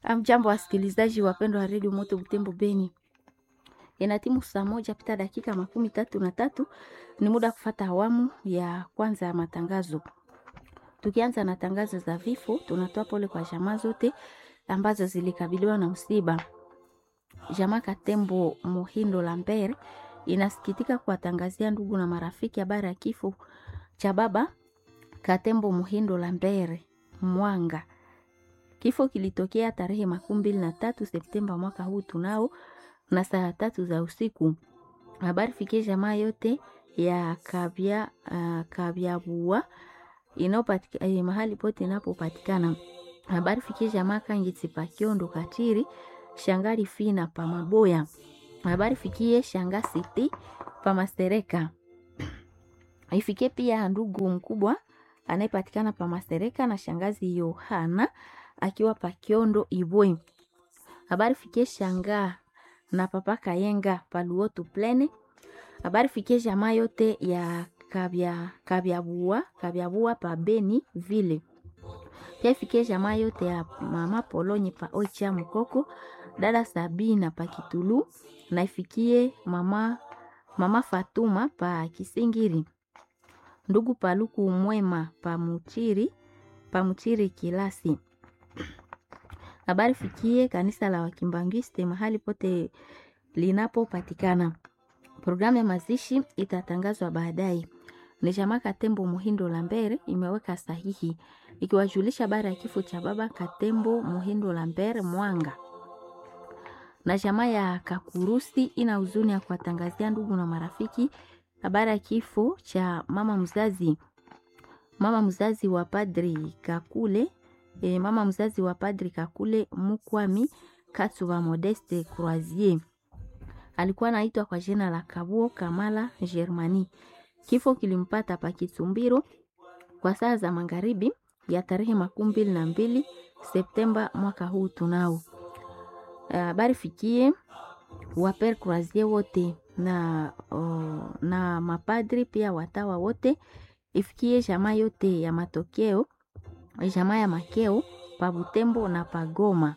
Amjambo wasikilizaji wapendwa wa redio Moto Butembo Beni, inatimu saa moja pita dakika makumi tatu na tatu. Ni muda kufata awamu ya kwanza ya matangazo. Tukianza na tangazo za vifo, tunatoa pole kwa jamaa zote ambazo zilikabiliwa na msiba. Jamaa Katembo Muhindo Lambert inasikitika kuwatangazia ndugu na marafiki habari ya kifo cha baba Katembo Muhindo Lambert Mwanga. Kifo kilitokea tarehe makumi mbili na tatu Septemba mwaka huu tunao na saa tatu za usiku. Habari fikie jamaa yote ya kabya uh, kabyabua inayopatika eh, mahali pote inapopatikana. Habari fikie jamaa Kangitsi Pakiondo Katiri Shangari Fina pa Maboya. Habari fikie Shanga City pa Mastereka. Ifikie pia ndugu mkubwa anayepatikana pa Mastereka na shangazi Yohana akiwa pa Kiondo Ibwe. Habari fikie Shanga na papa Kayenga pa Luotu Plene. Habari fikie jamaa yote ya kabya kabyabua kabyabua pa Beni vile. Pia ifikie jamaa yote ya mama Polonye pa Oicha Mkoko, dada Sabina pa Kitulu na ifikie mama mama Fatuma pa Kisingiri. Ndugu Paluku Mwema pa Muchiri pa Muchiri Kilasi. Habari fikie kanisa la Wakimbangiste mahali pote linapopatikana. Programu ya mazishi itatangazwa baadaye. Ni jamaa Katembo Muhindo Lambert imeweka sahihi ikiwajulisha habari ya kifo cha baba Katembo Muhindo Lambert Mwanga. Na jamaa ya Kakurusi ina huzuni ya kuwatangazia ndugu na marafiki habari ya kifo cha mama mzazi mama mzazi wa padri Kakule e, mama mzazi wa padri Kakule Mukwami Katsuba Modeste Croisier alikuwa anaitwa kwa jina la Kabuo Kamala Germani. Kifo kilimpata pa Kitumbiro kwa saa za magharibi ya tarehe makumi mbili na mbili Septemba mwaka huu tunao. Habari uh, fikie waper Croisier wote na, uh, na mapadri pia watawa wote, ifikie jamaa yote ya matokeo jamaa ya makeo pa Butembo na pa Goma.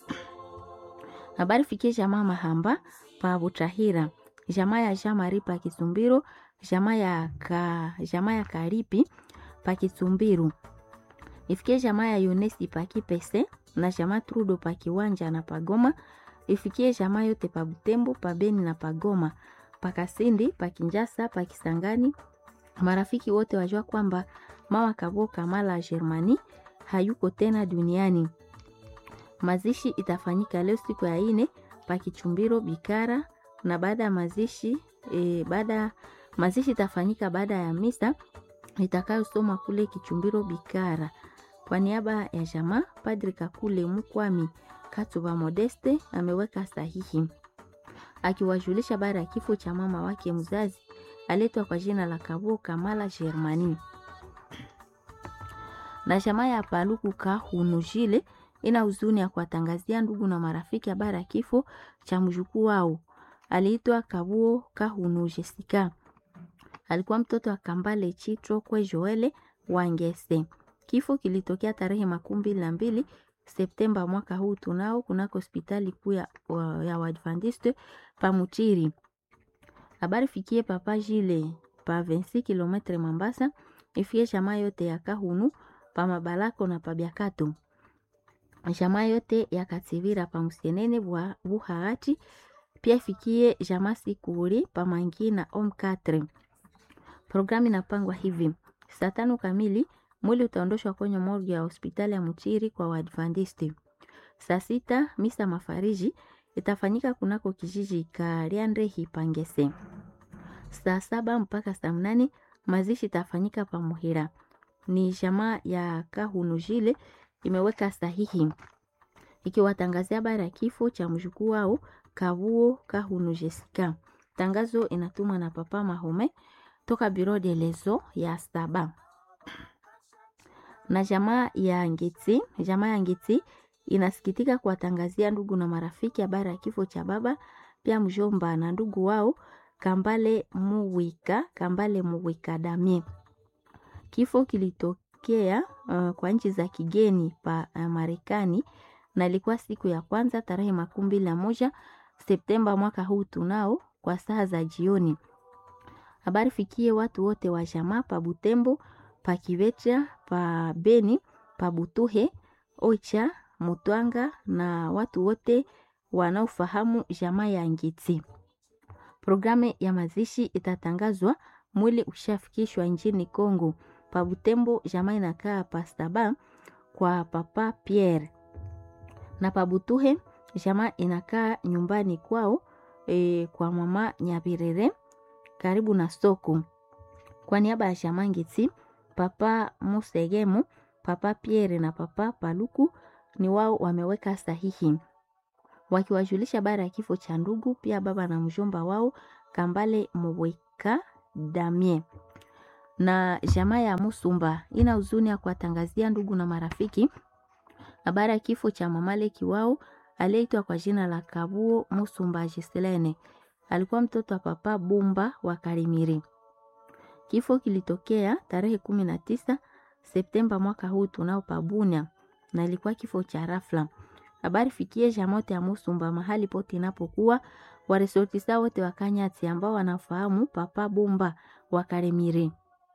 Habari fikie jamaa Mahamba pa Butahira, jamaa ya Jean Marie pa Kisumbiro, jamaa ya ka, jamaa ya Karipi pa Kisumbiru. Ifikie jamaa ya Yunesi pa Kipese na jamaa Trudo pa Kiwanja na pa Goma. Ifikie jamaa yote pa Butembo, pa Beni na pa Goma, pa Kasindi, pa Kinjasa, pa Kisangani. Marafiki wote wajua kwamba mama Kabo Kamala Germani hayuko tena duniani. Mazishi itafanyika leo siku ya ine pa Kichumbiro Bikara, na baada ya mazishi e, baada mazishi itafanyika baada ya misa itakayosoma kule Kichumbiro Bikara. Kwa niaba ya jamaa, Padri Kakule Mukwami Katuba Modeste ameweka sahihi akiwajulisha habari ya kifo cha mama wake mzazi aletwa kwa jina la Kabo Kamala Germani na jamaa ya Paluku Kahunujile ina huzuni ya kuwatangazia ndugu na marafiki habari ya kifo cha mjukuu wao aliitwa Kabuo Kahunu Jessica. Alikuwa mtoto wa Kambale Chitro kwe Joele Wangese. Kifo kilitokea tarehe makumi mbili na mbili Septemba mwaka huu tunao kunako hospitali kuu ya, ya Waadventiste Pamuchiri. Habari fikie papa Jile pa 26 km Mambasa, ifie jamaa yote ya Kahunu pa Mabalako na pa Biakato. Jamaa yote ya Kativira pa Musienene Buhaati pia ifikie jamaa Sikuri pa Mangina Om 4. Programu inapangwa hivi: saa tano kamili mwili utaondoshwa kwenye morgue ya hospitali ya Muchiri kwa Waadventiste. Saa sita misa mafariji itafanyika kunako kijiji Kariandrehi Pangese. Saa saba mpaka saa mnane mazishi itafanyika pa Muhira. Ni jamaa ya Kahunujile imeweka sahihi ikiwatangazia habari ya kifo cha mjukuu wao Kabuo Kahunu Jessica. Tangazo inatumwa na Papa Mahome toka Biro de Lezo ya saba na jamaa ya Ngeti. Jamaa ya Ngeti inasikitika kuwatangazia ndugu na marafiki habari ya kifo cha baba pia mjomba na ndugu wao Kambale Muwika Kambale Muwika Damie. Kifo kilitokea uh, kwa nchi za kigeni pa uh, Marekani na ilikuwa siku ya kwanza tarehe makumi mbili na moja Septemba mwaka huu tunao kwa saa za jioni. Habari fikie watu wote wa jamaa pa Butembo, pa Kivetra, pa Beni, pa Butuhe, Oicha, Mutwanga na watu wote wanaofahamu jamaa ya Ngiti. Programu ya mazishi itatangazwa mwili ushafikishwa nchini Kongo. Pa Butembo jamaa inakaa pastaba kwa papa Pierre na pa Butuhe jamaa inakaa nyumbani kwao e, kwa mama Nyabirere karibu na soko. Kwa niaba ya jamaa Ngiti, papa Musegemu, papa Pierre na papa Paluku ni wao wameweka sahihi wakiwajulisha habari ya kifo cha ndugu, pia baba na mjomba wao Kambale Moweka Damie na jamaa ya Musumba ina huzuni ya kuwatangazia ndugu na marafiki habari ya kifo cha mamaleki wao aliyeitwa kwa jina la Kabuo Musumba Giselene. Alikuwa mtoto wa papa Bumba wa Karimiri. Kifo kilitokea tarehe kumi na tisa Septemba mwaka huu tunao pabunya, na ilikuwa kifo cha rafla. Habari fikie jamote ya Musumba mahali pote inapokuwa waresortisa wote wa Kanyati ambao wanafahamu papa Bumba wa Karimiri.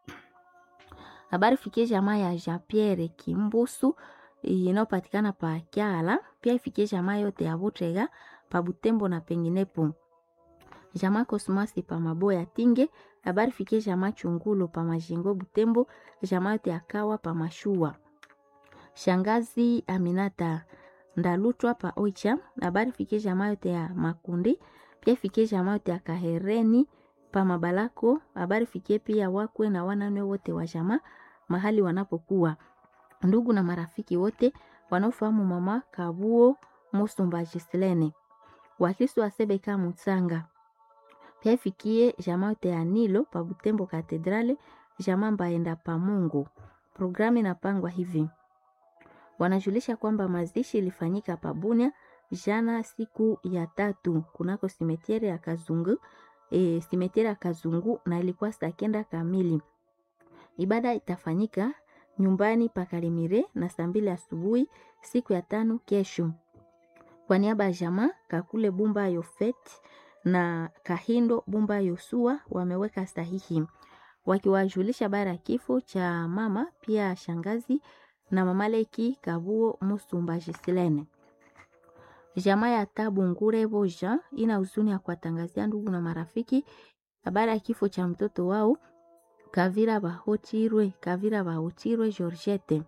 Habari fikie jamaa ya Jean Pierre Kimbusu inayopatikana pa Kyala, pia ifikie jamaa yote ya Butrega pa Butembo na penginepo. Jamaa Kosmasi pa Maboya Tinge, habari fikie jamaa Chungulo pa Majingo Butembo, jamaa yote ya Kawa pa Mashua. Shangazi Aminata Ndalutwa pa Oicha, habari fikie jamaa yote ya Makundi, pia fikie jamaa yote ya Kahereni pa Mabalako, habari fikie pia wakwe na wanane wote wa jamaa mahali wanapokuwa ndugu na marafiki wote wanaofahamu mama Kabuo Musumba Gislene, Wakristo wa Sebeka Mutsanga, pia ifikie jamaa yote ya Nilo pa Butembo Katedrale, jamaa Mbaenda pa Mungu. Programu inapangwa hivi, wanajulisha kwamba mazishi ilifanyika pa Bunia jana siku ya tatu kunako simetiere ya Kazungu, e, simetiere ya Kazungu na ilikuwa saa kenda kamili. Ibada itafanyika nyumbani pa Karimire na saa mbili asubuhi siku ya tano kesho. Kwa niaba ya jamaa Kakule Bumba Yofet na Kahindo Bumba Yosua wameweka sahihi wakiwajulisha bara ya kifo cha mama pia shangazi na mamaleki Kabuo Musumba Jisilene. Jamaa ya Tabu Ngure Boja ina huzuni ya kuwatangazia ndugu na marafiki habari ya kifo cha mtoto wao Kavira Bahochirwe, Kavira Bahochirwe Georgette.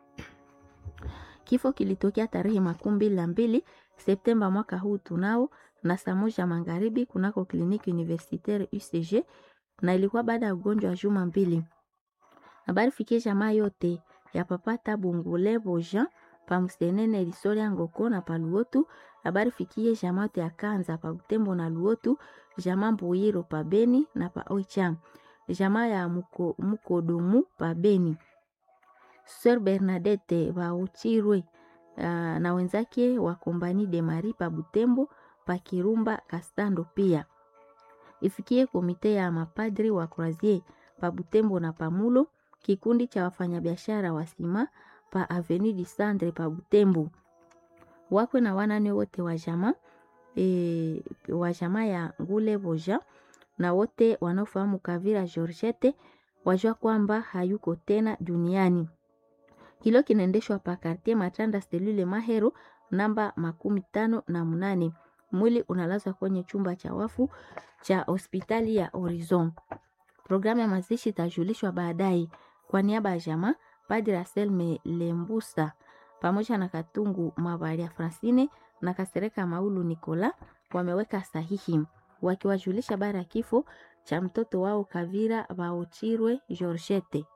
Kifo kilitokea tarehe makumi mbili na mbili Septemba mwaka huu tunao na saa moja magharibi kunako kliniki universitaire UCG na ilikuwa baada ya ugonjwa wa juma mbili. Habari fikie jamaa yote ya papa Tabu Ngule Boja pamsenene Lisoria Ngoko na paluotu. Habari fikie jamaa yote ya Kanza pa Butembo na Luotu, jamaa Mbuyiro pa Beni na pa Oicha jamaa ya muko, Mukodomu pa Beni. Sir Bernadette Bauchirwe uh, na wenzake wa Kombani de Mari pa Butembo pa Kirumba Kastando pia. Ifikie komite ya mapadri wa Croisier pa Butembo na Pamulo, kikundi cha wafanyabiashara wa sima pa Avenue du Centre pa Butembo. Wakwe na wanane wote wa jamaa e, wa jamaa ya Ngule Boja na wote wanaofahamu Kavira Georgette wajua kwamba hayuko tena duniani. Hilo kinaendeshwa pa Kartier Matanda selule Mahero namba makumi tano na mnane. Mwili unalazwa kwenye chumba cha wafu cha hospitali ya Horizon. Programu ya mazishi itajulishwa baadaye. Kwa niaba ya jamaa, Padre Anselme Lembusa pamoja na Katungu Mabaria Francine na Kasereka Maulu Nikola wameweka sahihi wakiwajulisha bara ya kifo cha mtoto wao Kavira Baochirwe Georgette.